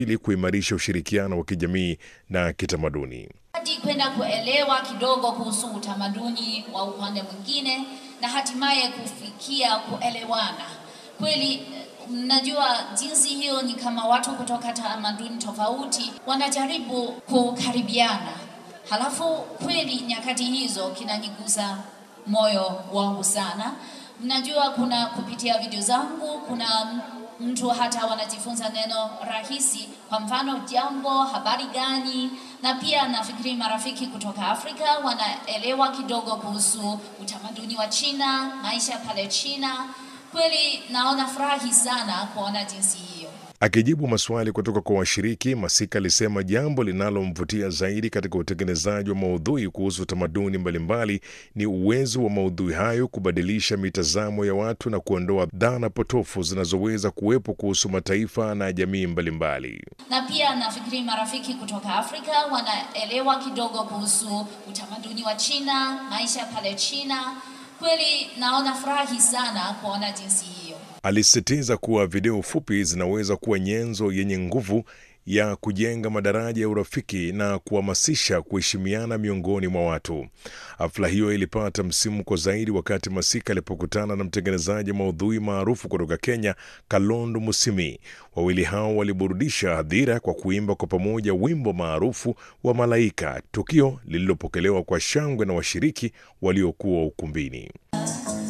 ili kuimarisha ushirikiano wa kijamii na kitamaduni. hadi kwenda kuelewa kidogo kuhusu utamaduni wa upande mwingine na hatimaye kufikia kuelewana. Kweli mnajua jinsi hiyo ni kama watu kutoka tamaduni tofauti wanajaribu kukaribiana, halafu kweli nyakati hizo kinanigusa moyo wangu sana. Mnajua kuna kupitia video zangu kuna mtu hata wanajifunza neno rahisi, kwa mfano jambo, habari gani, na pia nafikiri marafiki kutoka Afrika wanaelewa kidogo kuhusu utamaduni wa China, maisha pale China. Kweli naona furahi sana kuona jinsi hiyo. Akijibu maswali kutoka kwa washiriki, Masika alisema jambo linalomvutia zaidi katika utengenezaji wa maudhui kuhusu tamaduni mbalimbali ni uwezo wa maudhui hayo kubadilisha mitazamo ya watu na kuondoa dhana potofu zinazoweza kuwepo kuhusu mataifa na jamii mbalimbali. na pia nafikiri marafiki kutoka Afrika wanaelewa kidogo kuhusu utamaduni wa China, maisha pale China. Kweli naona furahi sana kuona jinsi hiyo. Alisisitiza kuwa video fupi zinaweza kuwa nyenzo yenye nguvu ya kujenga madaraja ya urafiki na kuhamasisha kuheshimiana miongoni mwa watu. Hafla hiyo ilipata msimuko zaidi wakati Masika alipokutana na mtengenezaji maudhui maarufu kutoka Kenya, Kalondo Musimi. Wawili hao waliburudisha hadhira kwa kuimba kwa pamoja wimbo maarufu wa Malaika, tukio lililopokelewa kwa shangwe na washiriki waliokuwa ukumbini.